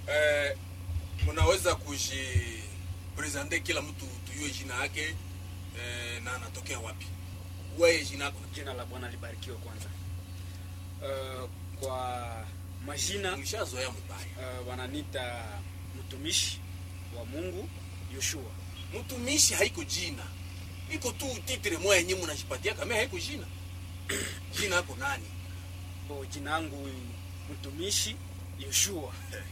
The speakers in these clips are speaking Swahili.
eh, mnaweza kujipresente kila mtu tujue jina yake eh, na anatokea wapi wewe jina yako jina la bwana libarikiwe kwanza uh, kwa majina mshazoea mbaya uh, wananita mtumishi wa mungu yoshua mtumishi haiko jina iko tu titre moya yenyewe mnajipatia kama haiko jina jina yako nani bo jina yangu mtumishi yoshua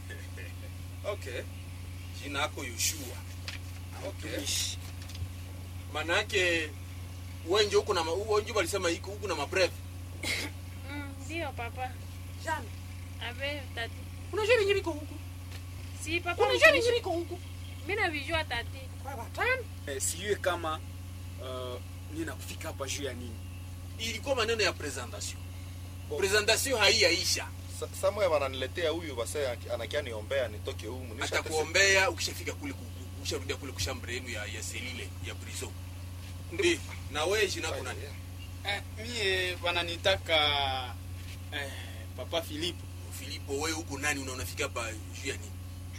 okay jina yako yoshua okay mtumishi maana yake wenje huko na ma- wenje walisema iko huko na mabreve Mm, Ndio papa. Jana. Ave tati. Unajua venye viko huku? Si papa. Unajua venye viko huku? Mimi navijua tati. Kwa watano. eh, sijue kama uh, nina kufika hapa juu ya nini ilikuwa maneno ya presentation presentation haiyaisha Sa- Samuel wananiletea huyu base anakia niombea nitoke humu. Nisha tese- atakuombea ukishafika kule ku- ku- ukisharudia kule kushambre yenu ya, ya selile ya prison ndi na wewe jina yako nani eh, mie wananitaka eh, papa filipo Filipo wewe huko nani unaonafika hapa juu ya nini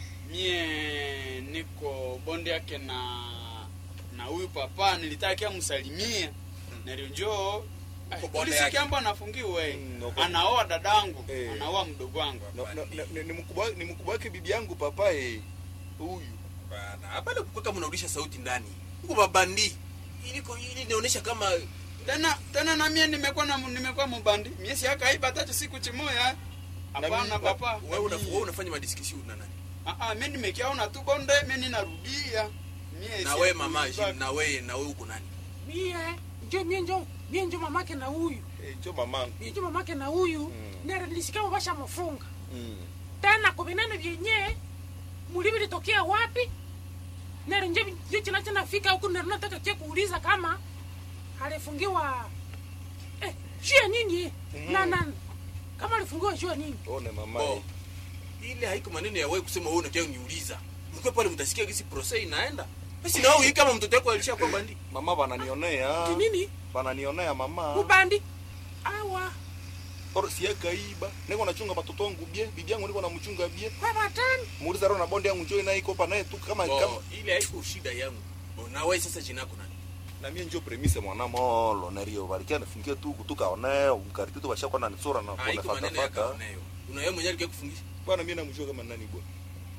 mie niko bonde yake na na huyu papa nilitaka msalimia nalionjoo Uko bonde ulisikia yake. mbo anafungiwe Mm, uko- anaoa dadangu Eh. anaoa mdogo wangu No, no, no, ni- ni mkubwa ni mkubwa wake bibi yangu papa eh. Huyu. bana hapana kukua kama unarudisha sauti ndani huko babandi iliko ili inaonyesha kama tena tena na mie nimekuwa na nimekuwa mubandi mie si akaiba tatu siku chimoya hapana mimi- papa wewe una, wewe unafanya madiscussion na nani Ah, ah, mie nimekiaona tu bonde mie ninarudia mie na si wewe mama akuiba. Jim, na wewe na wewe uko nani Mie njo mie njo mie njo mamake na huyu. Eh, njo mamangu. Mie njo mamake na huyu. Mm. Nere nilisikia mabasha mfunga. Mm. Tena kwa vinene vyenye mulivi litokea wapi? Nere nje nje china china fika huku nere nataka kia kuuliza kama alifungiwa eh jua nini? Mhm. Na na kama alifungiwa jua nini? One mama. oh. eh. ile haiko maneno ya wewe kusema wewe unakia uniuliza mkwe pale mtasikia gisi process inaenda basi na wewe kama mtoto wako alishakuwa bandi Mama wananionea. Ni nini? Wananionea mama. Ubandi. Awa. Oro siaka iba. Niko nachunga watoto wangu bie. Bibi yangu niko namchunga bie. Kwa watano. Muuliza roho na bonde yangu njoo naye iko pa naye tu kama kama oh, ile haiko shida yangu oh, na wewe sasa jina yako nani na mie njo premise mwana molo nerio balikia nifungie tu kutoka one mkariti tu basha kwa na nisura na haiko kwa maneno ya fata kaoneo una wewe mwenyewe alikia kufungisha bwana mie namjua kama nani bwana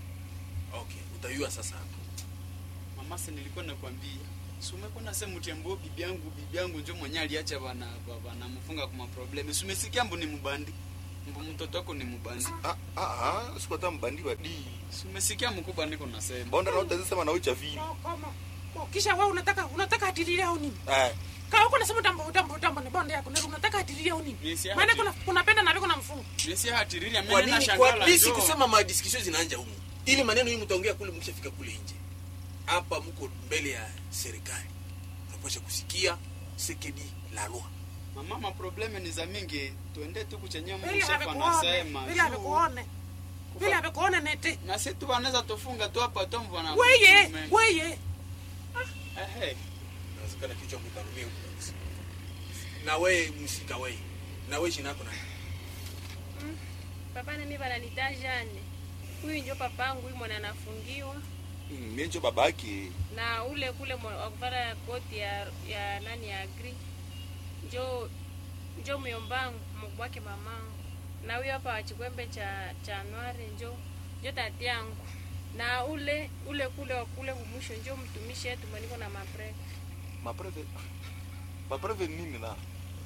okay utayua sasa hapo mama si nilikuwa nakwambia si umekuwa nasema utembo bibi yangu bibi yangu njo mwenye aliacha bana bana mfunga kwa problemi si umesikia mbu ni mubandi mbu mtoto wako ni mubandi ah ah ah siku hata mbandi badi si umesikia mkubwa niko nasema bonda na utazisema sema na ucha vile Kwa- kama. Kwa kisha wewe unataka unataka atililia au nini? eh Kama uko nasema utambo utambo utambo ni bonde yako, ndio unataka atililia au nini? Yes, ya Maana hati- kuna kunapenda na viko na mfungo. Nisi hatiriria kwa mimi nini kwa nashangala bisi njoo. kusema ma discussion zinaanja humu ili maneno hii mtaongea kule mkishafika kule nje hapa mko mbele ya serikali unapaswa kusikia sekedi la loi mama maprobleme ni za mingi tuende tu kuchenye Bila mshefu amekuone. anasema Bila juu. amekuone. Bila amekuone nete. na si tu wanaweza tufunga tu hapa tu mvana Weye, weye. ehe inawezekana kichwa kutarumia huko kabisa na wewe msika wewe na wewe jina yako nani Papa na mimi bananita Jane. Huyu ndio papangu huyu mwana anafungiwa Mm, mie njo babake na ule kule mwa- wa kuvaa koti ya, ya nani ya gri njo njo myombangu mkubwake mamangu na huyo hapa wa chikwembe cha cha nwari njo njo tati yangu na ule ule kule wa kule kumwisho njo mtumishi yetu maniko na mapre mapreve mapreve ni nini na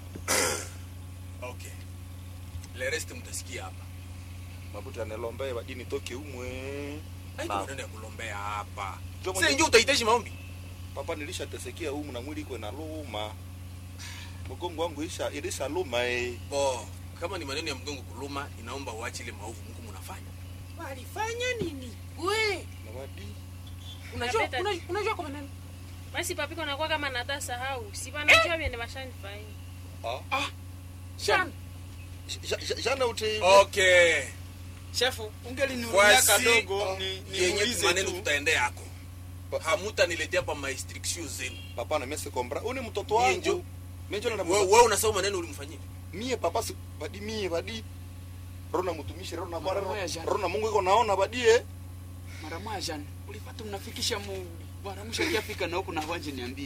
okay le reste mtasikia hapa mabuta anelombe badi nitoke umwe haiko Na. maneno ya kulombea hapa Njo sasa mwenye- ndio utahitaji maombi papa nilishatesekea umu na mwili iko na luma mgongo wangu isha ilisha luma eh bo kama ni maneno ya mgongo kuluma inaomba uache ile maovu mko mnafanya Walifanya nini? We, na badi unajua Napeta- unajua- unajua kwa nini? basi papiko nakuwa kama nata sahau si banajua vyene bashanifanya ah Shana. Ja- ja- jana uti okay shefu ungelinuria Voici, kadogo ah, ni yenye niulize maneno tu tutaendea yako Pa- hamutaniletea pa maestriction zenu papa na mese kombra uni mtoto Mie wangu njo- mie njo na wewe wewe unasahau maneno ulimfanyia mie papa si badi mie badi rona mtumishi rona Mara moja bwana jana. rona mungu iko naona badie mara moja jana ulipata mnafikisha mu bwana mshakiafika na huku na wanje niambie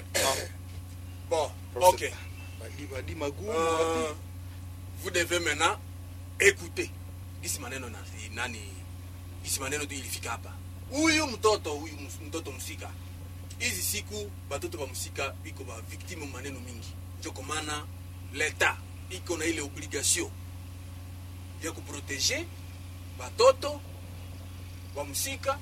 bon Procès- ok badi badi magumu Euh, wapi vous devez maintenant écouter gisi maneno na nani gisi maneno tu ilifika hapa huyu mtoto huyu ms- mtoto msika hizi siku batoto ba msika iko ba victime maneno mingi njoko maana leta iko na ile obligation ya kuprotege batoto ba msika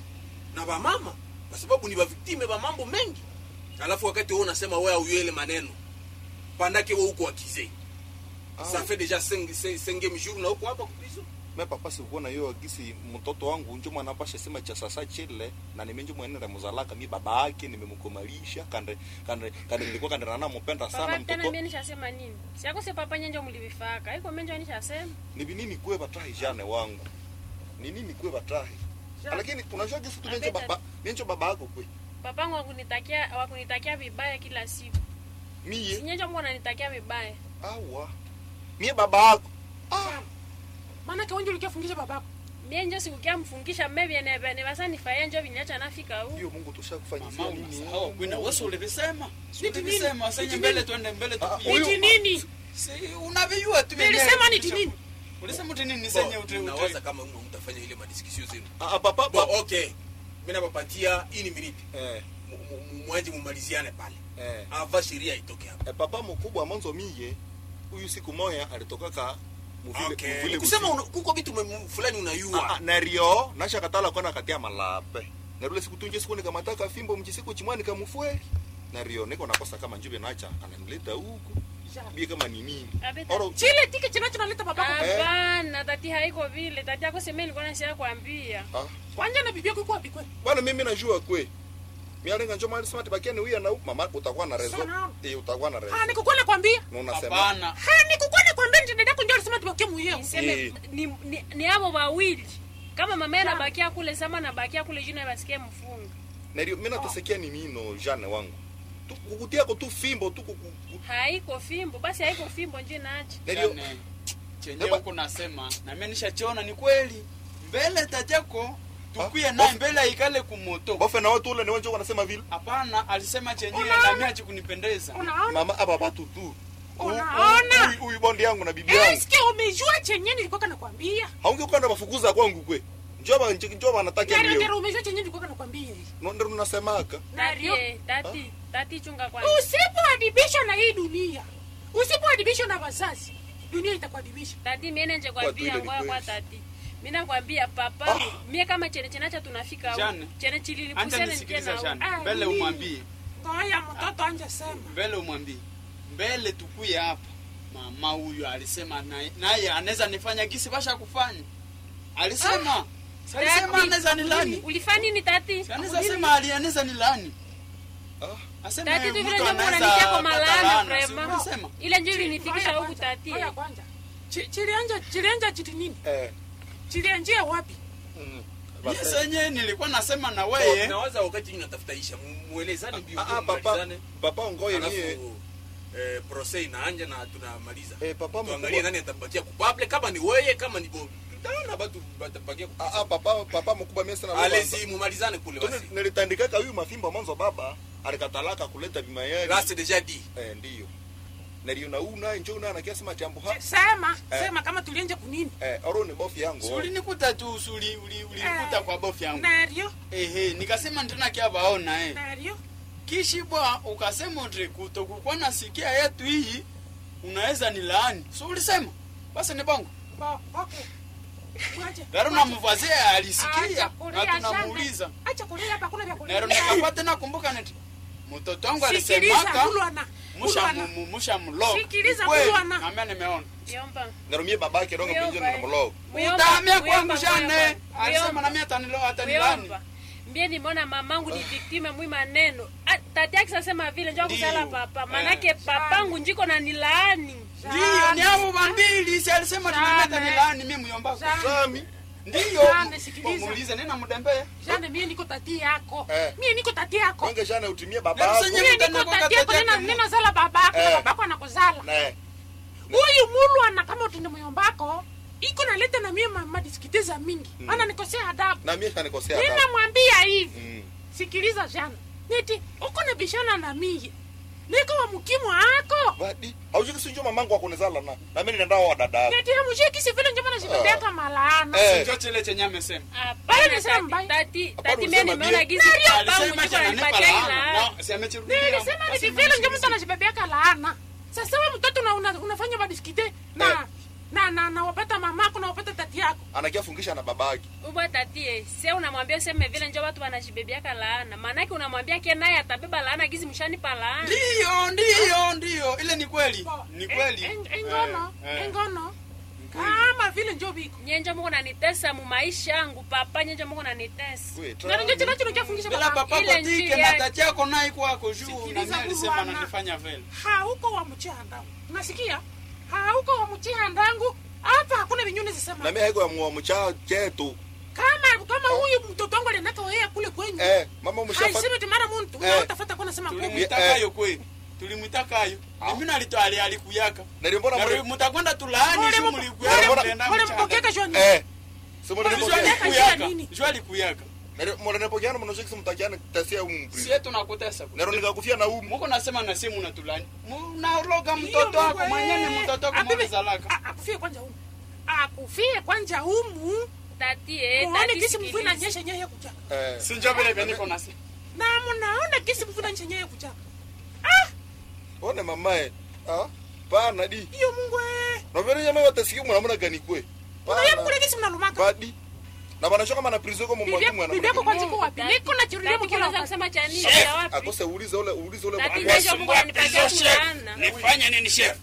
na bamama kwa sababu ni baviktime ba mambo mengi alafu wakati wewe unasema wewe auyele maneno pandake wewe uko akize Ah, ça fait déjà 5 5 jours na uko hapa kuprison me papa sikuona hiyo gisi mtoto wangu njo mwana pasha sema cha sasa chile na nimenjo mwenenda muzalaka mi baba yake nimemkomalisha kande kande kande nilikuwa kande nana mpenda sana papa tena mtoto mie nishasema nini siako se papa nyenjo mulivifaka iko menjo nishasema ni binini kwe batahi jane wangu ni nini kwe batahi Jane. lakini unajua gisi tu menjo Abeta- baba menjo baba yako kwe papangu wakunitakia wakunitakia vibaya kila siku miye sinyenjo mko nanitakia vibaya awa mie baba yako Sana. maanake wenje ulikiafungisha babako mie njo sikukia mfungisha mmevyene basa nifaye njo vinyacha nafika huu hiyo mungu tushakufanyizia mama nini unasahau kwina wewe ulivisema Niti nini? ulivisema sasa Niti mbele nini? twende mbele Ah, tupige huyu- niti nini si unavijua tu nilisema niti nini ulisema uti nini senye Bon, uti nawaza uti kama mwe mtafanya ile madiscussion zenu ah, papa bon papa okay mimi napapatia ini minute eh mwaje mumaliziane pale eh ava sheria itoke hapa Eh, papa mkubwa mwanzo miye huyu siku moya alitokaka muvile okay muvile kusema busiku. una- kuko vitu me- fulani Ah, ah, unayua nario nashakatala kona katia malape narule siku tunje siku nikamataka fimbo mchisiku chimwa nikamufweli nario niko nakosa kama njube nacha ananileta huku bie kama ni nini Abeta- oro chile tike chinachonaleta babako hapana tati haiko vile tati yako seme nilikuwa nasia kuambia ah kwanja na bibi yako iko wapi kweli bwana mimi najua kwe mialenga njo mali smart bakia ni huyu na mama utakuwa na rezo Sana. eh utakuwa na rezo ah nikukwele kwambia na unasema hapana ha nikukwele kwambia ndio dada kunjo alisema tubakie muyeo niseme Eh. ni, ni, ni abo wawili kama mama yeye anabakia kule sama nabakia kule juu na basikie mfunga nario mimi natasikia ni nino jane wangu tu kukutia ko tu fimbo tu kuku haiko fimbo basi haiko fimbo njo naacha nario yani chenye Eba- huko nasema na mimi nishachiona ni kweli mbele tateko tukuye Ah, naye bof- mbele aikale kumoto bofe na watu ule ni wenjo wanasema vile hapana alisema chenye Unaona? na mimi hachikunipendeza unaona mama aba batu tu Unaona? Huyu- huyu bondi yangu na bibi yangu eske umejua chenye nilikuwa nakwambia haunge kwenda mafukuza kwangu kwe njoba njoba nataka Nero leo nero umejua chenye nilikuwa nakwambia no ndio unasemaka Nario. tati tati tati chunga kwanza usipoadibishwa na hii dunia usipoadibishwa na wazazi dunia itakuadibisha tati mie nenje Kwa tu kwambia ile ni ngoya kwa kweli. tati mi nakwambia papa Ah. mie kama chene chenacha tunafika Jane. huku chene anja chililipusene nisikiliza njena jana Ah, mbele nini? umwambie ngoya mtoto anje sema mbele umwambie mbele tukuye hapa mama huyu alisema naye- naye anaweza nifanya gisi basha kufanya alisema Si alisema anaweza nilani ulifanya nini tati Si anaweza sema ali anaweza nilani Ah. asema tati tu mtu vile njo anaweza mwananikia kwa pata malana laana, si vrema ulisema ile njo ilinifikisha Ngoja huku kwanza, tati ngoja kwanza. Chi- chilianja chilianja chiti nini eh chilianjia wapi mm. Mimi senye nilikuwa nasema na weye nawaza wakati nyinyi natafuta isha mu- muelezane mbio ah, ah, papa mmalizane. papa ngoye mie alafu eh, procès inaanja na tunamaliza eh papa tuangalie mkubwa nani atabakia kupable kama ni weye kama ni bo tutaona batu batabakia ah ah papa papa mkubwa mie sana alezi mumalizane kule basi Tuni- nilitandikaka huyu mafimbo mwanzo baba alikatalaka kuleta bimayari là c'est déjà dit eh ndio nalio na una njo una anakia sema jambo ha sema Eh. sema kama tulienje kunini eh oro ni bofi yangu Si ulinikuta tu usuli uli- ulinikuta Eh. kwa bofu yangu nario ehe nikasema tena kia baona eh nario kishibwa ukasema uti kutokukuwa na sikia yetu hii unaweza ni laani si ulisema basi ni bongo Bo, okay Mwache. gari unamvazia Acha alisikia kulia, na shamba. tunamuuliza acha kulia hapa kuna vya kulia nero nikapata tena kumbuka neti mtoto wangu sikiliza alisemaka kulwana musha kulwana mu- musha mlog Sikiliza, Kweli, Kulwana. nami nimeona yomba narumie babake rongo Muyomba, pinjoni na eh. mlog utahamia kwangu jane Muyomba, alisema Muyomba. nami atanilo atanilani Muyomba. mbie nimeona mamangu ni viktime mwi maneno Ah, tati yake sasema vile njo kusala Ndiyo. papa Eh. manake papangu njiko na nilaani ndiyo ni avo vambili si alisema Jane. tunameta nilani mi muyombako Jane. sami ndiyo Jane, sikiliza. muulize nina mudembee jane mie niko tati yako Eh. mie niko tati yako ronge jana utimie Nero babako senye- mie Mtana niko kwa tati yako tete nina yake nina zala babako na Eh. babako anakuzala na huyu mulwana kama utinde muyombako iko naleta na mie ma- madiskiteza mingi Mm. ana nikosea adabu na mie shanikosea adabu. ninamwambia hivi Mm. sikiliza jana niti uko na bishana na mie niko wa mkimwa ako badi aushiki sinjo mamangu akunizala na na mimi nenda wa dada yako niti hamushiki vile njoma nashibebeaka malaana Eh. Njo chile chenye amesema Hapana, Bale nisema tati- mbaya. tati Hapana, tati mimi usema nimeona bie. gizi papangu alisema njuko chananipa ananipatia laana ila no si amechirudia nilisema niti Basi vile njoma msikize. nashibebeaka laana sasa we mtoto una, una, unafanya madiskite na Eh. na na na wapata mamako na wapata tati yako anakia fungisha na babaki ubwa tatie se unamwambia useme vile njo watu wanajibebeaka laana maanake unamwambia ke naye atabeba laana gizi mshanipa laana ndiyo ndiyo ndiyo ile ni kweli Bo, ni eh, kweli eh, engono Eh, eh. engono Ni kweli. kama vile njo biko nyenjo muko nanitesa mu maisha yangu papa nyenjo muko nanitesa Wait, ndio njo chino chino chafungisha bila baba papa Ile kotike njia- na tati yako naye kwako juu na Sikiliza mimi alisema Bwana. nanifanya vile hauko wa mchanda unasikia hauko wa mchihandangu hapa hakuna vinyuni zisema na mimi haiko ya mwa mcha chetu kama kama huyu mtoto wangu aliendaka wea kule kwenyu eh mama mshafa haisemi timara muntu Eh. utafuta kuna sema kumi tulimwitakayo kweli tulimwitakayo mimi nalito ali alikuyaka nalimbona Na mwe mutakwenda tulaani Mole juu mu- mlikuyaka mole- mlienda mole mchanga. mpokeka joni eh simo Mole- Juu nilipokea mole- alikuyaka nini? juu alikuyaka mwana nilipokea mwana shiki mtakiana tasia umu sie tunakutesa nero nikakufia na umu muko nasema na simu natulani munaloga Hiyo mtoto wako Mungu, mwenyewe eh. mtoto wako Abibi, mwamezalaka a- akufie kwanja humu akufie kwanja humu tati eh, muone tati kisi mvua sikiliza. inanyesha nyewe kuchaka eh sinjo vile vile niko nasema na munaona kisi mvua inanyesha nyewe kuchaka one mamae ah pana di iyo mungu eh na vile nyama watasikia mwana mwana gani kwe unaye mkule kisi mnalumaka badi na banacho kama na prison kwa mwa Bibi- mwana bibi yako mwana kwanza iko wapi niko na chirudia Tati mkila unaweza wakati kusema cha nini Chef, cha wapi akose uulize ule uulize ule Tati mwana- ndio mungu ananipatia laana nifanye nini chef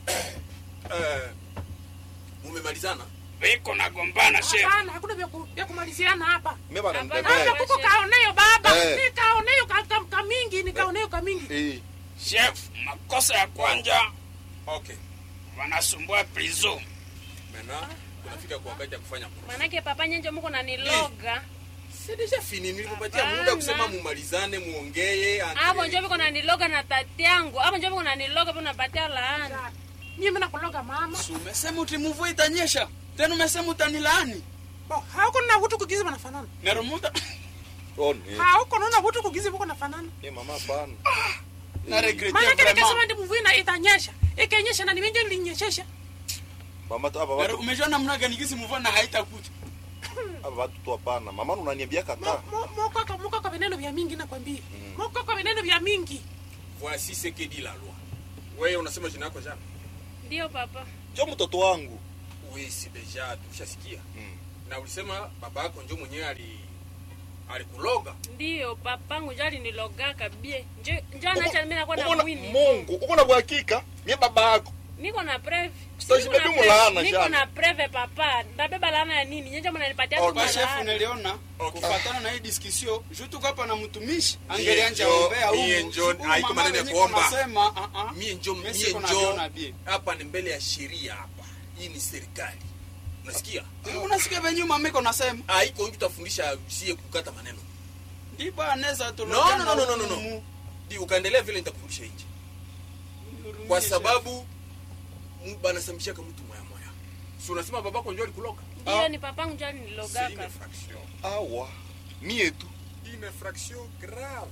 eh, mumemalizana viko nagombana chef hapana hakuna vya ku- vya kumaliziana hapa mimi bana Hapana. hapa nitembea kuko kaoneyo baba Eh. nikaoneyo ka- ka- kamingi nikaoneyo kamingi eh chef makosa ya kwanja okay wanasumbua prison maintenant tunafika kwa wakati ya kufanya proof. maanake papa nyenjo muko naniloga C'est déjà fini nilikupatia Hapana. muda kusema mumalizane muongee entre- avo njo viko naniloga na tati yangu avo njo viko naniloga viko napatia laana mimi nakuloga mama si umesema uti mvua itanyesha tena umesema utanilaani Bo, hauko na vutu kugizi wanafanana nerumuta one hauko naona vutu kugizi vuko nafanana eh mama pana na regrete maanake nikasema vraiment ndi mvua ina- itanyesha ikenyesha na nimenjo nilinyeshesha mama tu hapa Nero- watu umejua namna gani kisi mvua na haitakuja hapa watu tu hapana mama unaniambia kaka mokaka mokaka vineno vya mingi nakwambia mokaka vineno vya mingi voici ce que dit la loi wewe unasema jina yako jana ndio papa cho mtoto wangu oui si deja tushasikia Mm. na ulisema baba yako njo mwenyewe ali alikuloga ndio papangu njo alinilogaka bie njo njo anacha mimi nakuwa na Uko na- mwini Mungu uko na uhakika mie baba yako niko na preve Sasa Niko na jibebi preve- mulaana, niko Jean. na preve papa ndabeba laana ya nini nyenjo mnanipatia tu kwa chef malaana niliona Okay. kufatana na hii discussion juu tuko hapa na mtumishi Mie angelianja njo- ombea mie huyu njo- Huyu haiko mama maneno ya venye kuomba. kunasema, ah, ah. mie njo Mimi mie siko njo naviona bie. hapa ni mbele ya sheria hapa hii ni serikali unasikia unasikia venye mama iko nasema haiko nju tafundisha sie kukata maneno ndipo anaweza no tuloga no no no no no, na no. humu. di ukaendelea vile nitakufundisha nje Nihurumie, kwa chef. sababu mu- banasamishaka mtu moya moya si unasema babako njo alikuloga ndio ni papangu njo C'est une alinilogaka infraction awa mie tu une infraction grave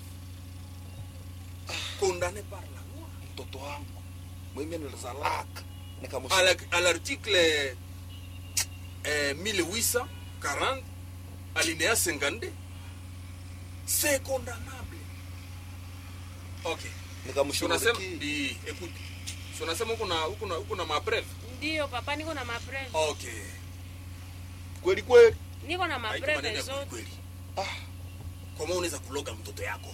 condamnée par la loi mtoto wangu mwimi nilizalaka à nikamushika la- à l'article euh, 1840 alinéa 52 c'est condamnable ok Si unasema nikamshughulikia di écoute si unasema huko na huko na huko na mapreve ndio papa niko na mapreve ok kweli kweli niko na haiko mapreve maneno ya zote kweli ah kama unaweza kuloga mtoto yako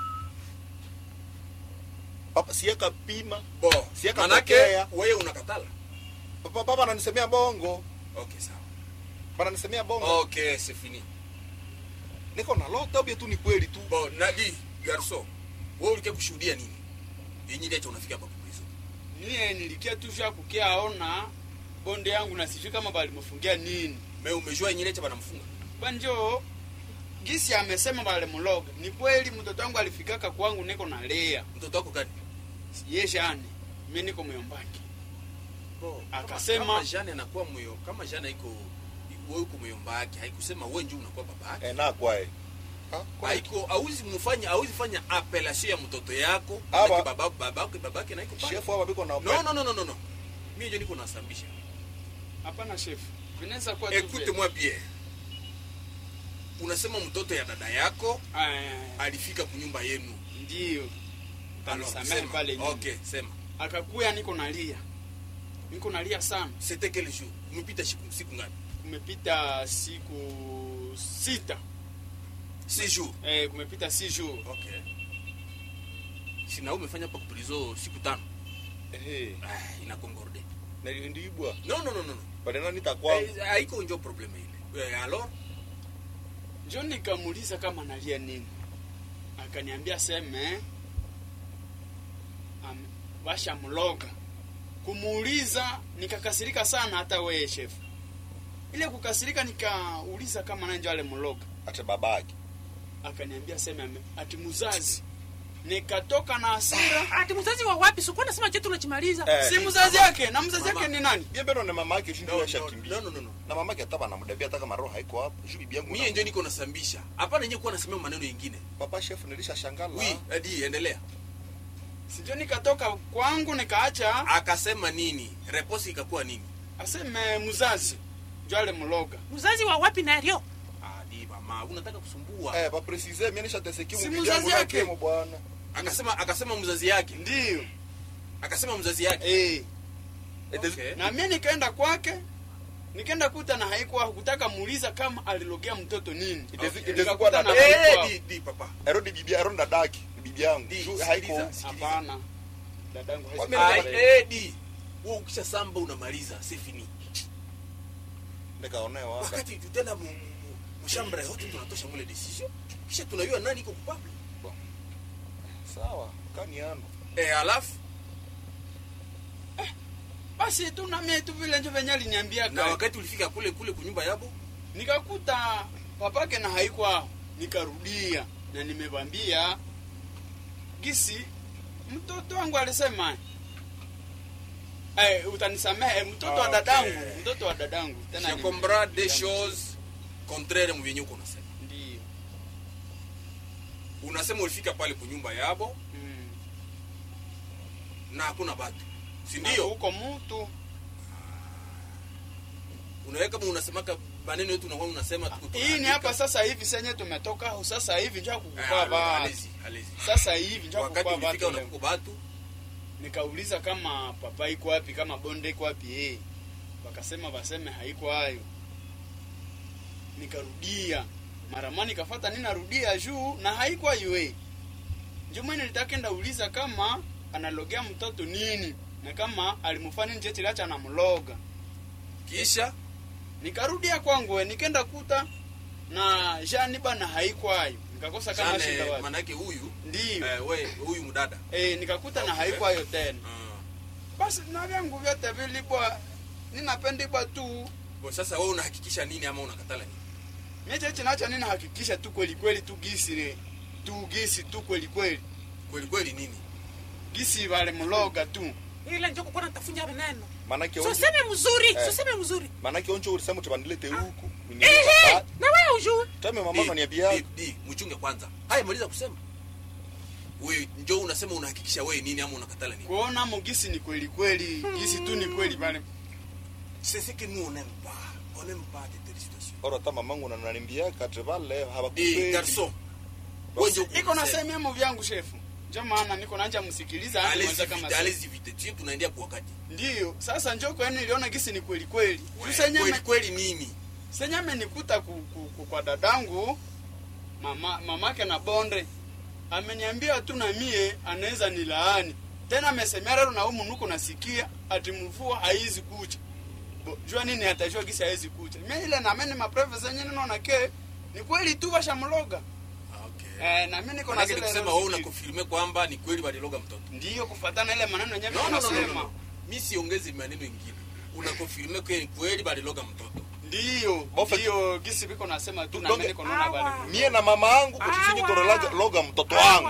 papa sieka pima bo Siaka manake pokea. wewe unakatala papa papa ananisemea bongo ok sawa bananisemea bongo ok c'est fini niko na lota ubie tu ni kweli tu bon nadi garso wewe ulikia kushuhudia nini yenye ndicho unafika hapa kuizo mie nilikia tu vya kukia aona bonde yangu na sijui kama balimfungia nini me umejua yenye ndicho banamfunga banjo gisi amesema balimuloga ni kweli mtoto wangu alifikaka kwangu niko na lea mtoto wako gani yeshani mi niko myombaki Bo, Akasema- kama Jeanne anakuwa moyo kama Jeanne iko wewe uko moyomba yake haikusema wewe ndio unakuwa baba yake Eh, na kwae haiko auzi mfanya auzi fanya appellation ya mtoto yako Aba- Manake baba babake babake na iko pale shefu hapa biko na no no no no no no mimi ndio niko nasambisha hapana chef vinaweza kuwa tu écoute vile. moi bien unasema mtoto ya dada yako Ah, alifika kunyumba yenu ndiyo Alors, Utanisamehe sema. pale nyuma. okay sema akakuya niko nalia niko nalia sana c'était quel jour umepita siku siku ngapi kumepita siku sita six jours eh, kumepita si jours okay sina umefanya pa kuprizo siku tano eh ah, ina concorde na ndiibwa no no no no no bali nani takwa Eh, haiko njo probleme ile eh, alors njo nikamuuliza kama nalia nini akaniambia seme am, washamloga kumuuliza nikakasirika sana hata weye chef ile kukasirika nikauliza kama nanjo ale mloga ate babake akaniambia seme ame- ati muzazi nikatoka na hasira ati mzazi wa wapi sikuwa nasema chetu unachimaliza Eh. si mzazi yake na mzazi Mama. yake ni nani bia bero na mama yake no, shindio no, yashakimbia no, no, no, no. na mama yake ataba anamdabia hata kama roho haiko hapo juu bibi yangu mie njo niko nasambisha hapana yenyewe kuwa nasemea maneno yengine papa shefu nilisha shangala wi adi endelea sijo nikatoka kwangu nikaacha akasema nini reposi ikakuwa nini aseme mzazi njo ale mloga mzazi wa wapi nario adi mama unataka kusumbua eh pa precise mimi nisha teseki Si bibi mzazi yangu yake. yake bwana akasema akasema mzazi yake ndiyo akasema mzazi yake eh. okay. na mie nikaenda kwake nikaenda kuta na haikuwa kutaka muuliza kama alilogea mtoto nini Itezi- Okay. itezi Nikakuta kuwa na na Eh, haikuwa. di, di papa erodi bibi erodi dadaki bibi yangu Di, juu sikiliza, haiko sikiliza. hapana dadangu hawezi- Wame- Ai, Mimi- eh, di wewe ukisha samba unamaliza c'est fini nikaonewa wakati tutenda mu- mu- mshambra yote tunatosha mule decision kisha tunajua nani iko kupable sawa kani ano eh alafu basi tu na mie tu vile njo venye aliniambia na wakati ulifika kule kule kunyumba yabo nikakuta papake na haikuwa nikarudia na nimevambia gisi mtoto wangu alisema eh, utanisamehe mtoto wa Okay. dadangu mtoto wa dadangu tena je ni- comprends des choses contraire mu vyenye uko unasema ndiyo unasema ulifika pale kunyumba yabo mm. na hakuna batu si Na ndio huko mtu unaweka kama unasemaka maneno yetu unakuwa unasema tu hii ni hapa sasa hivi senye tumetoka au sasa hivi njo kukukua Ah, ba alezi alezi sasa hivi njo wakati kukukua ulifika batu leo. unakuko batu nikauliza kama papa iko wapi kama bonde iko wapi eh wakasema waseme haiko hayo nikarudia mara moja nikafata nini narudia juu na haiko hayo eh ndio mwenye nitakenda uliza kama analogea mtoto nini na kama alimfanya nje chilacha anamloga kisha nikarudia kwangu eh nikenda kuta na jani bana haiko hayo nikakosa kama shida Jane wapi manake huyu ndio eh, we huyu mdada eh nikakuta na Okay. haiko hayo tena Ah. basi na vyangu vyote vilibwa ninapendibwa tu Bo, sasa wewe unahakikisha nini ama unakatala nini mie cheche nacho ninahakikisha tu kweli kweli tu gisi re tu gisi tu kweli kweli kweli kweli nini gisi vale mloga tu ile njo kukuwa natafunya veneno manake so onjo seme mzuri Eh. so seme mzuri manake onjo ulisema utibandilete huku ehe na wewe ujue tame mama Di, unaniambia di, di, mchunge kwanza haya maliza kusema wewe njo unasema unahakikisha wewe nini ama unakatala nini kuona mo gisi ni kweli kweli gisi tu ni kweli vale c'est ce que nous on n'aime pas on n'aime pas de telles situations oro ta mamangu nananiambia kati vale di habakupendi garçon wewe njo iko nasemea mo vyangu shefu njo maana niko nanja msikiliza hadi allez mwanza kama vite sasa. allez vite tu tunaendea kwa wakati ndiyo sasa njo kwani niliona gisi ni kweli kweli Wewe, tusenyame kweli kweli nini senyame nikuta ku, ku, ku, kwa dadangu mama mamake na bonde ameniambia tu na mie anaweza nilaani tena amesemea leo na humu nuko nasikia ati mvua haizi kucha Bo, jua nini atajua gisi haizi kucha mie ile na mimi mapreve zenye ninaona ke ni kweli tu washamloga okay eh, na mimi niko na Manake zile nikusema roho wewe zikili. unakonfirme kwamba ni kweli waliloga mtoto ndiyo kufatana ile maneno yenyewe no, no, no, no, no, nasema no. mi siongezi maneno ingine unakonfirme ke ni kweli baliloga mtoto ndiyo Bofe- ndiyo gisi biko nasema tu na Doge- mimi niko naona Awa. bali mie na mama yangu kuchisinyi Awa. torolaga loga mtoto wangu Awa,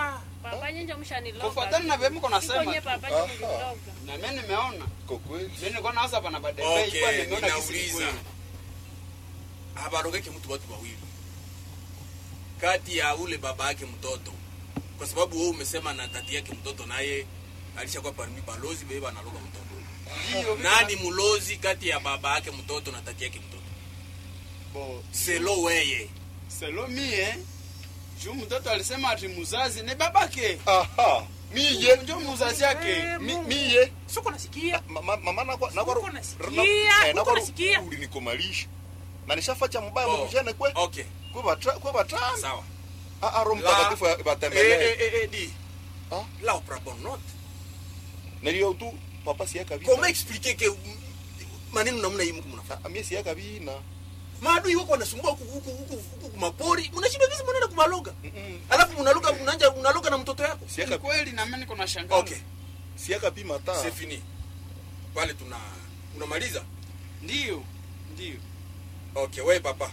papa nyenje mshaniloga Kufuatana na vile mko nasema Siko nye tu. papa Aha. nyenje mniloga na mimi nimeona Kwa kweli. mimi nilikuwa nawaza pana badebe ilikuwa okay nimeona kisi ninauliza kweli. habarogeke mtu watu wawili kati ya ule baba yake mtoto kwa sababu wewe umesema na tati yake mtoto naye alishakuwa parmi balozi bebe analoga mtoto Ndio, nani mulozi kati ya baba yake mtoto na tati yake mtoto bo selo weye selo mie juu mtoto alisema ati muzazi ni babake Aha. Miye. ndio muzazi yake Eh, Mi- Mungu. Miye. Siko nasikia. Ma- ma- Mama nakwa nakwa Uko nasikia, uko nasikia. ulinikomalisha. Na nishafacha mbaya Oh, mkujana kwe. okay Kwe batra kwe batra. sawa Ah ah Roho La- Mtakatifu eh, batembelee. eh, eh, eh, di Ah. la opera bonne note Nilio tu papa siya kabisa. comment expliquer que mm, maneno namna hii mko mnafanya Ah, Mie siya kabina. maadui wako wanasumbua huku huku huku huku kumapori mnashinda vizi mnaenda kumaloga Mm-mm. alafu mnaluka mnaanja unaloga na mtoto yako Siya ni kabisa. kweli na mimi niko na shangaa okay Siya kabisa ta. c'est fini pale tuna unamaliza ndio ndio okay wewe papa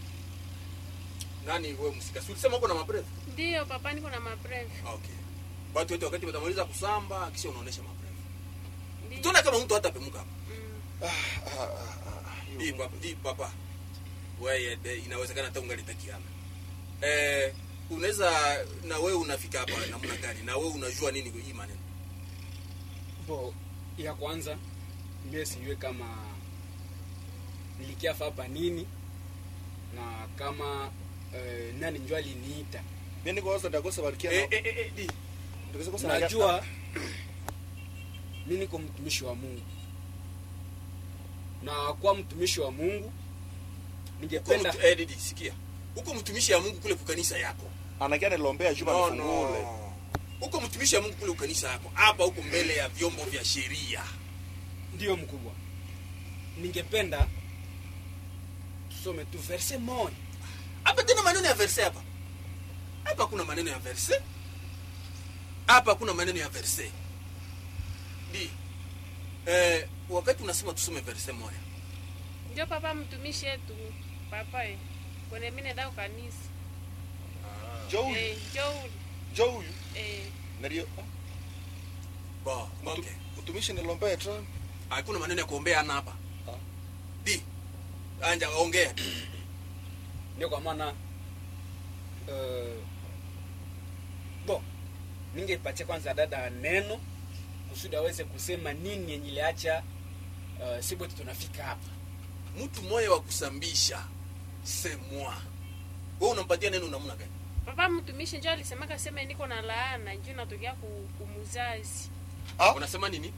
nani wewe msika si ulisema uko na mabreve ndiyo papa niko na mabreve okay watu wote wakati watamaliza kusamba kisha unaonesha mabreve Ndiyo. tuona kama mtu hata pemuka hapa Mm. Ah, ah, ah. hii papa hii papa wewe de- inawezekana hata ungalitakiana eh unaweza na wewe unafika hapa namna gani na wewe unajua nini hii maneno bo ya kwanza mie sijue kama nilikiafa hapa nini na kama eh, nani njo aliniita Mie niko waza ndakosa barikia. eh eh eh, eh di Ndakosa kosa najua mi niko mtumishi wa mungu na kwa mtumishi wa mungu uko ningependa mtu, eh didi sikia uko mtumishi ya Mungu kule kukanisa yako Anakia nilombea Juma no, nifungule. no. uko mtumishi ya Mungu kule kukanisa yako hapa huko mbele ya vyombo vya sheria ndiyo mkubwa ningependa tusome tu verse moja hapa tena maneno ya verse hapa hapa kuna maneno ya verse hapa kuna maneno ya verse di eh, wakati unasema tusome verse moja njo papa mtumishi yetu papa e kwene mine dao kanisa Jo huyu. eh, njo Jo huyu. eh, Nilio. bo Mtu- okay Mtumishi nilombea tra. hakuna maneno ya kuombea ana hapa Ah. di anja ongea ndio kwa maana uh, bo ningepatia kwanza dada neno kusudi aweze kusema nini yenye iliacha uh, sibweti tunafika hapa mtu moya wa kusambisha semwa wewe unampatia neno namna gani papa mtumishi njo alisemaka sema niko na laana njo natokea ku- kumuzazi Ah. unasema nini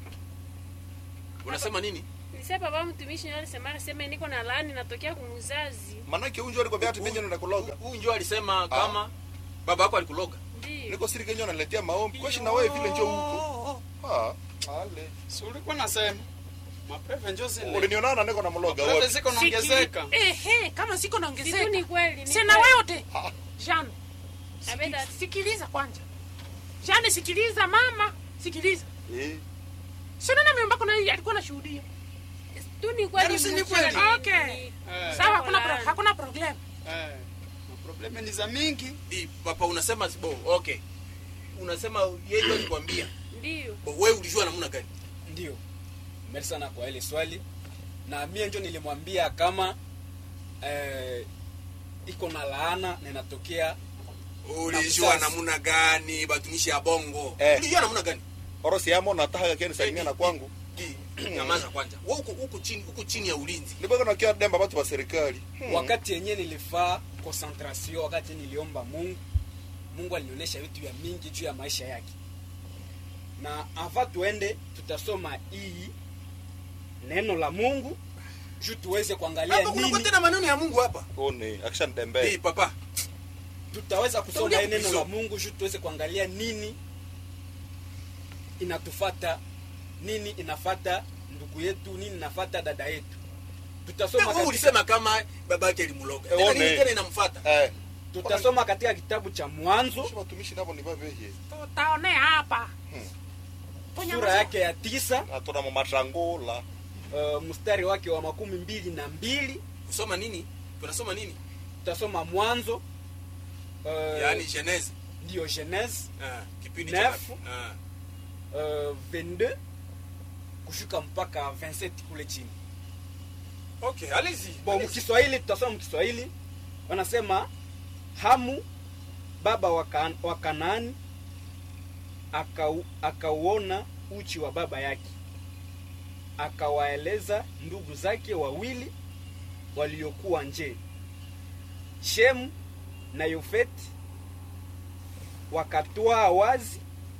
unasema nini nise papa mtumishi njo alisemaka sema niko na laani natokea kumuzazi Manake huyu ndio alikwambia ati mimi ndo kuloga. huyu njo alisema kama baba yako alikuloga ndio Niko siri Kenya ananiletea maombi. Kweshi na wewe vile njoo huko. Ah. Ale. si ulikuwa nasema mabreve njo zile Ulinionana niko na mloga mabreve wote. ziko naongezeka Ehe, kama siko situ naongezeka. ni kweli ni Sina kweli. wewe Ah. Jean. Abeda. siki- Sikiliza kwanza. Jean sikiliza mama, sikiliza. Eh. Sio nani amembako na alikuwa anashuhudia. tu ni kweli Yaani si ni mwisho kweli? ni- Okay. ni- Eh, Sawa, hakuna pro, laana. hakuna problem. eh, maprobleme ni za mingi Di, papa unasema bo okay unasema yeye ndio alikwambia ndio bo wewe ulijua namna gani ndio meri sana kwa ile swali na mie njo nilimwambia kama eh, iko na laana na inatokea ulijua mzazi. namna gani batumishi ya bongo Eh. ulijua namna gani Orosi yamo nataka kile salimia na kwangu. Di, nyamaza kwanza wewe uko uko chini uko chini ya ulinzi Nibaka na kia demba watu wa serikali. Hmm. wakati yenyewe nilifaa concentration wakati niliomba mungu mungu alinionyesha vitu vya mingi juu ya maisha yake na ava tuende tutasoma hii neno la mungu juu tuweze kuangalia hapa kuna nini tena maneno ya Mungu hapa One, akisha Di, nitembee. papa tutaweza kusoma Tutakuja hii neno kuvisoma. la mungu juu tuweze kuangalia nini inatufata nini inafata ndugu yetu nini inafata dada yetu tutasoma wewe katika, ulisema kama baba yake alimloga Eh, tena one. nini tena inamfuata Eh. tutasoma katika kitabu cha mwanzo Sio watumishi nabo ni babehe. Tutaonea hapa. Hmm. Fanya sura mazoezi. yake ya tisa Atona mamatrangola. uh, mstari wake wa makumi mbili na mbili kusoma nini tunasoma nini tutasoma mwanzo uh, yaani genese ndiyo genese Ah, kipindi Nef. cha ah. uh, 22 kushuka mpaka 27 kule chini okay allez-y bon allez-y. mkiswahili tutasoma mkiswahili wanasema hamu baba wa Kan- wa kanaani akau- akauona uchi wa baba yake akawaeleza ndugu zake wawili waliokuwa nje shemu na yofeti wakatwaa wazi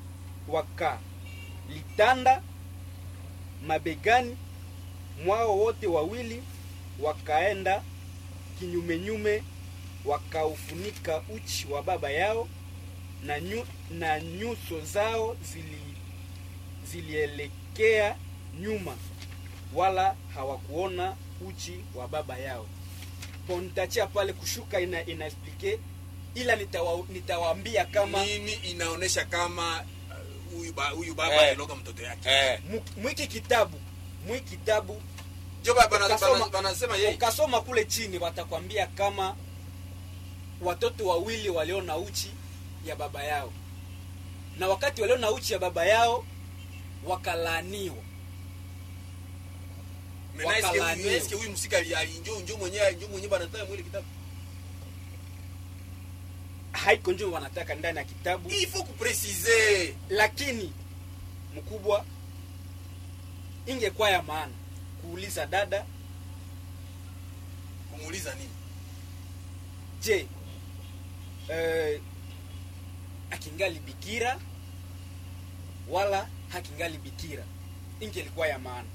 wakalitanda mabegani mwao wote wawili wakaenda kinyumenyume wakaufunika uchi wa baba yao na, nyu, na nyuso zao zili, zilielekea nyuma wala hawakuona uchi wa baba yao bon nitachia pale kushuka ina inaexplike ila nitawa, nitawaambia kama nini inaonesha kama uh, huyu ba, huyu baba Eh. aliloga mtoto yake eh mu- mwiki kitabu mwiki kitabu jo baba bana- Ukasoma- bana- banasema yeye ukasoma kule chini watakwambia kama watoto wawili waliona uchi ya baba yao na wakati waliona uchi ya baba yao wakalaaniwa Maintenant, est-ce que huyu- wakalaaniwa. est-ce que huyu msika ali- ali- njo njo mwenyewe njo mwenyewe banataya mwile kitabu haiko njo wanataka ndani ya kitabu il faut kupresize lakini mkubwa ingekuwa ya maana kuuliza dada kumuuliza nini je eh, akingali bikira wala hakingali bikira ingelikuwa ya maana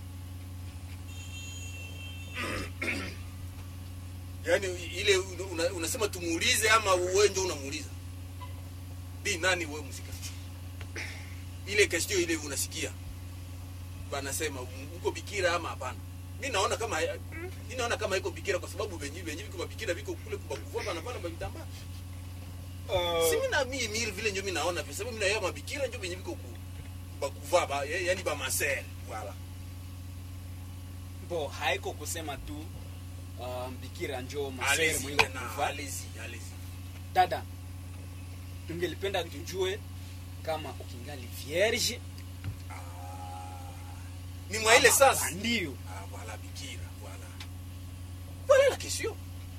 yaani ile una, unasema tumuulize ama wewe ndio unamuuliza bi nani wewe msika ile question ile unasikia banasema um, uko bikira ama hapana mi naona kama mi naona kama iko bikira kwa sababu venye venye viko bikira viko kule kubakuvua banapana babitamba si mi na mi mi vile ndio mi naona kwa sababu mi naona mabikira ndio venye viko ku- bakuvaa ba, yaani ba maser voilà bo haiko kusema tu uh, bikira njo masere allez-y mwenye maintenant kufa allez-y allez-y dada tungelipenda tujue kama ukingali vierge ni mwa ile ama sasa ndio Ah, voilà, Bikira, voilà. Voilà la question.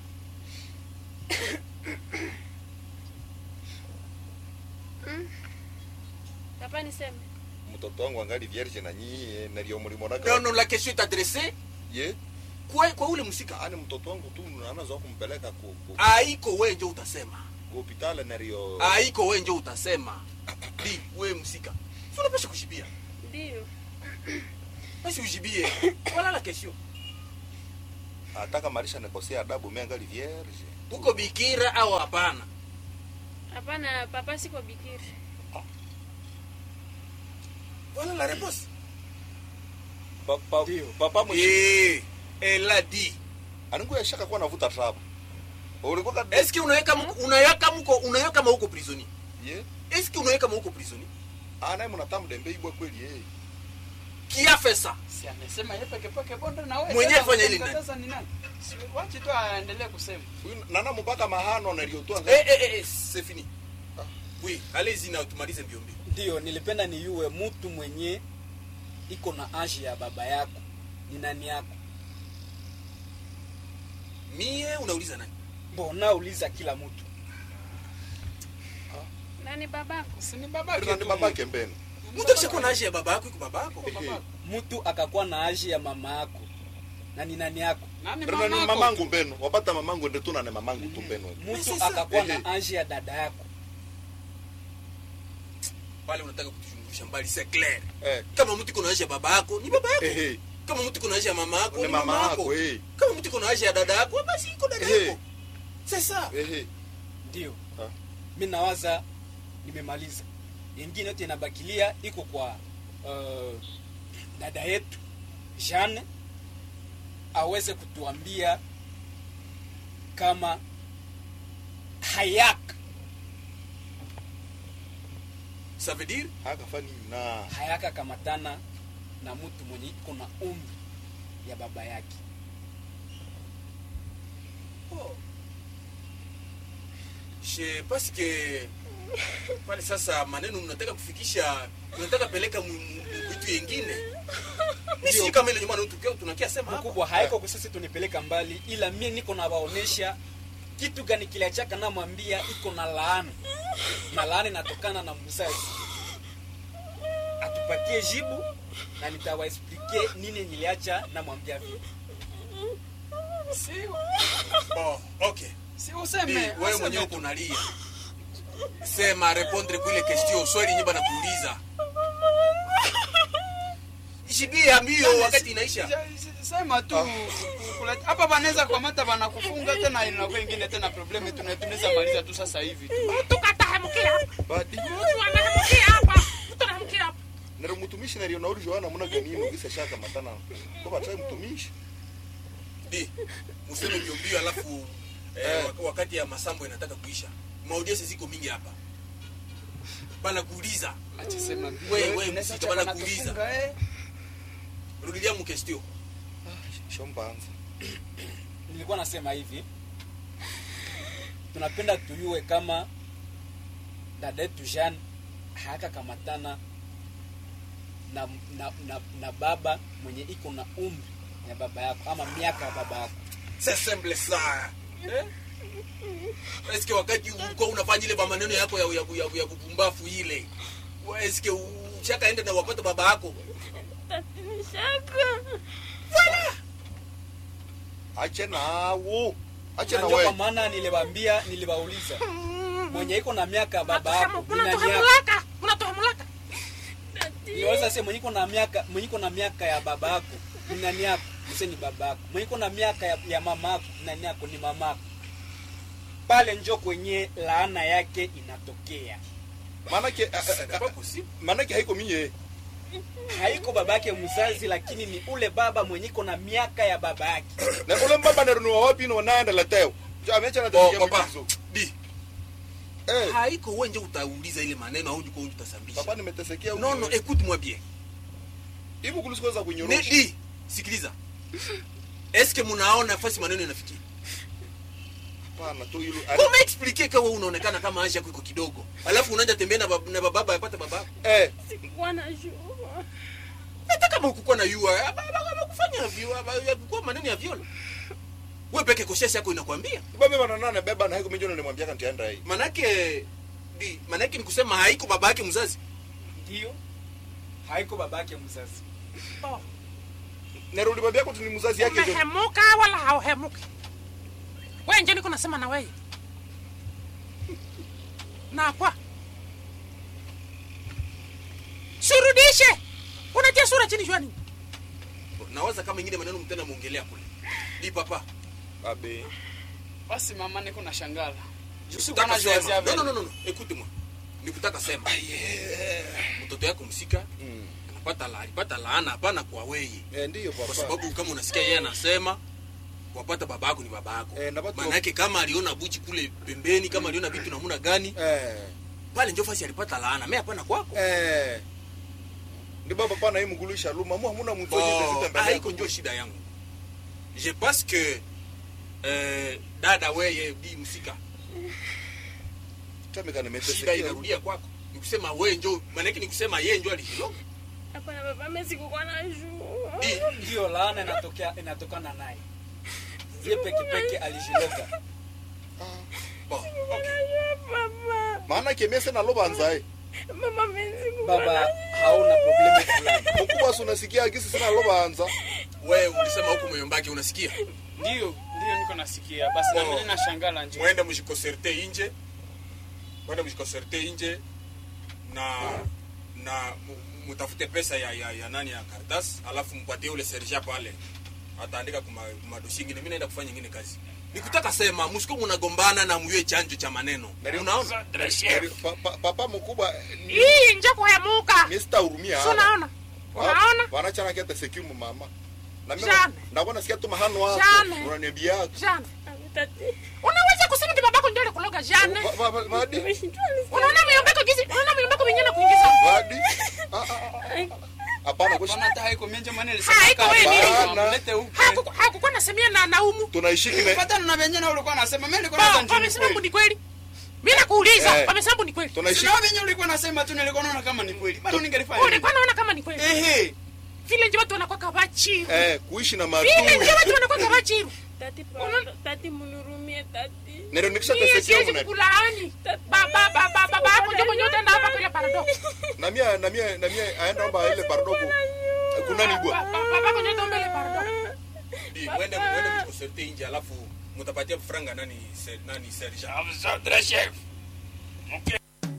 papa niseme mtoto wangu angali vierge na nyie nalio mlimona Non, non, la question est adressée ye kwa, kwa ule msika. ani mtoto wangu tu anaza kumpeleka ku ku Haiko wewe ndio utasema. ku hospitali nalio Haiko wewe ndio utasema. Di, wewe msika. Si unapasha kushibia. ndio Basi ujibie. Voilà la question. ataka marisha nikosea adabu mimi angali vierge Uko bikira au hapana? hapana papa siko bikira Voilà la réponse. papa Ndio. papa mwe Eh, elle a dit. aningu yashaka kuwa navuta trap ulikuwa kad Est-ce que unaweka mko unaweka mko unaweka kama uko prisonnier? ye Est-ce que unaweka kama uko prisonnier? anaye mnatamu dembe ibwa kweli yeye Qui a fait ça? si amesema yeye peke peke bonde na wewe Mwenyewe tena fanya ile utamkataza ni nani Si wachi tu aendelee kusema Huyu nana mpaka mahano naliotoa Eh eh eh, eh c'est fini. Oui, allez-y na tumalize mbio mbio. ndio nilipenda niyue mtu mwenye iko na age ya baba yako ni nani yako Mie unauliza nani? mbona uliza kila mtu nani babako si ni babake Nani tu. babake mbeni Mtu akishakuwa na age ya baba yako iko baba yako. Babake. mtu akakuwa na age ya mama yako na ni nani yako Nani Nani mamako? mamangu mbenu wapata mamangu ndio tuna ne mamangu tu mbenu mtu sasa- akakuwa Ehe. na age ya dada yako Pale unataka kutushungusha mbali, c'est clair. eh Kama mtu iko na age ya baba yako, ni baba yako. ehe Kama mtu iko na age ya mama yako, ni ni mama mama yako yako. eh Kama mtu iko na age ya dada yako, basi iko dada Eh. yako. C'est ça. ehe ndio Ah. mi nawaza nimemaliza ingine yote inabakilia iko kwa uh, dada yetu Jeanne aweze kutuambia kama hayaka Ça veut dire akafa nini na hayaka kamatana na mtu mwenye iko na umri ya baba yake oh. Je parce que pale sasa maneno mnataka kufikisha mnataka peleka mu- mu- mu- vitu yengine mi sijui kama ile nyumbani tukio tunakia sema hapa mkubwa haiko kwa sisi tunipeleka mbali ila mie niko na waonesha kitu gani kiliachaka namwambia iko na laana na laana inatokana na mzazi atupatie jibu na nitawaexplike nini niliacha namwambia vile si bon okay si Di, useme wewe useme mwenyewe tu. unalia sema répondre kuile question swali nyimba na kuuliza ishibia mbio wakati inaisha Ja- sema tu kuleta- hapa banaweza kamata banakufunga tena inakuwa ingine tena probleme tuna- tunaweza maliza tu sasa hivi tu mtu katahemukia hapa badi mtu anahemukia hapa mtu anahemukia hapa nero mutumishi nario nauri joana muna ganino gisa shaka matana ko batai mutumishi di museme mbio mbio alafu eh, wak- wakati ya masambo inataka kuisha maudience ziko mingi hapa bana kuuliza acha sema We- we, Inaweza msika acha bana banatufunga, kuuliza. eh. rudilia mu question shombanza nilikuwa nasema hivi tunapenda tuyue kama dada yetu Jean hayakakamatana na, na, na, na baba mwenye iko na umri ya baba yako ama miaka ya baba yako c'est simple ça eh? eske wakati uko unafanya ile maneno yako ya, ya, ya, ya bubumbafu ile wa- eske ushakaenda na wapata baba yako tatinishaka ache nawo ache Na na ndio kwa wewe maana niliwaambia niliwauliza mwenye iko na miaka ya baba yako ni nani yako unatohemulaka unatohemulaka niweza sema mwenye iko na miaka mwenye iko na miaka ya baba yako ni nani yako mse ni baba yako mwenye iko na miaka ya, ya mama yako ni nani yako ni mama yako pale njo kwenye laana yake inatokea manake a- Ça a- n'est pas possible manake haiko minye haiko baba yake mzazi lakini ni ule baba mwenye iko na miaka ya baba yake na ule mbaba nero ni wapi no naenda lateo jo amecha na Bon, tatizo papa mbizo di eh haiko wewe nje utauliza ile maneno au ndiko utasambisha papa nimetesekea non non écoute moi bien hivi kulisikoza Ne- kunyorosha di sikiliza eske munaona fasi maneno inafikia hapana tu hilo kama explique kawa unaonekana kama anja yako iko kidogo alafu unaanza tembea na bab- na bababa yapata babako eh sikuwa na jua hata kama ukukuwa na yua kufanya vikuwa maneno ya viola we peke koshesi yako inakwambia baba bana nane beba na haiko minjono nimwambia kanti anda hii manake di manake ni kusema haiko baba yake mzazi ndio haiko baba yake mzazi Oh, nero ulimwambia kuti ni mzazi yake jo umehemuka wala hauhemuki we nje niko nasema na weye nakwa surudishe unatia sura chini jwani nawaza kama ingine maneno mtenda muongelea kule di papa abe basi mama niko na shangala Nikutaka sema. No, no, no, no, no. Écoute moi. Nikutaka sema. Mtoto yako msika mm. anapata la, alipata laana hapana kwa wewe. eh ndio Kwa papa sababu kama unasikia yeye anasema wapata baba yako ni baba yako. Eh, na watu- Maana yake kama aliona buchi kule pembeni, kama aliona vitu namna gani, eh pale ndio fasi alipata laana. Mimi hapana kwako. eh ndi baba pana hii mgulisha luma mu hamuna mtu Bon, yote zita mbele haiko ndio shida yangu. Je pense que eh, dada weye di msika tamika shida nimetesekea inarudia kwako. Nikusema wewe ndio, maana yake nikusema yeye ndio alihiloga. hapana baba mimi sikuwa na jua Di, ndio laana inatokea inatokana naye ye peke peke alijiloga bon, okay. baba maana kemese na lobanza eh mama mimi sikuwa baba na hauna probleme fulani mkubwa si unasikia gisi sina lobanza wewe ulisema huku moyombake unasikia ndio ndio niko nasikia basi na Oh. mimi na shangala nje mwende mjikonserte inje mwende mjikonserte inje na na mu- mutafute pesa ya, ya, ya nani ya kardas alafu mpatie ule serja pale ataandika kuma madosi ingine mi naenda kufanya ingine kazi nikutaka sema musiko munagombana na muywe chanjo cha maneno unaona Pa- pa- papa mkubwa ni hii nje kuhemuka Mr. Urumia si unaona unaona wanachana kia tesekimu mama na mimi Jane. nakuwa sikia tu mahano wako Jane. unaniambia jane tati unaweza kusema ti babako ndio alikuloga jane Va- va- vadi nimeshindwa unaona miombeko jinsi unaona miombeko mingine na kuingiza vadi Ah, ah, ah. hapana kwa Bana hata haiko menje mwana Haiko wewe nini? mlete huko Hakuku- hakukuwa nasemia na naumu tunaishiki na Patana na venye na ulikuwa unasema mimi nilikuwa naweza Ba, njini wamesema kweli. ni kweli mi nakuuliza Eh. wamesambu ni kweli tunaishi Sina venye ulikuwa nasema tu nilikuwa naona kama ni kweli. Bado ningelifanya. nini? ulikuwa naona kama ni kweli Ehe. vile nje watu wanakuwa kabachiru eh, kuishi na vile madui nje watu wanakuwa kabachiru tati pardon, tati munurumie tati nero nikisha Mie tesekea siwezi muna kukulaani baba baba baba hapo ndio mwenye utaenda hapa kule parado na mia na mia na mia aenda omba ile pardogo kunani bwa baba hapo ndio utaomba ile parado Bi, mwende mwende mkonserte nje alafu mutapatia franga nani se, nani sergeant Afisa chef. Mke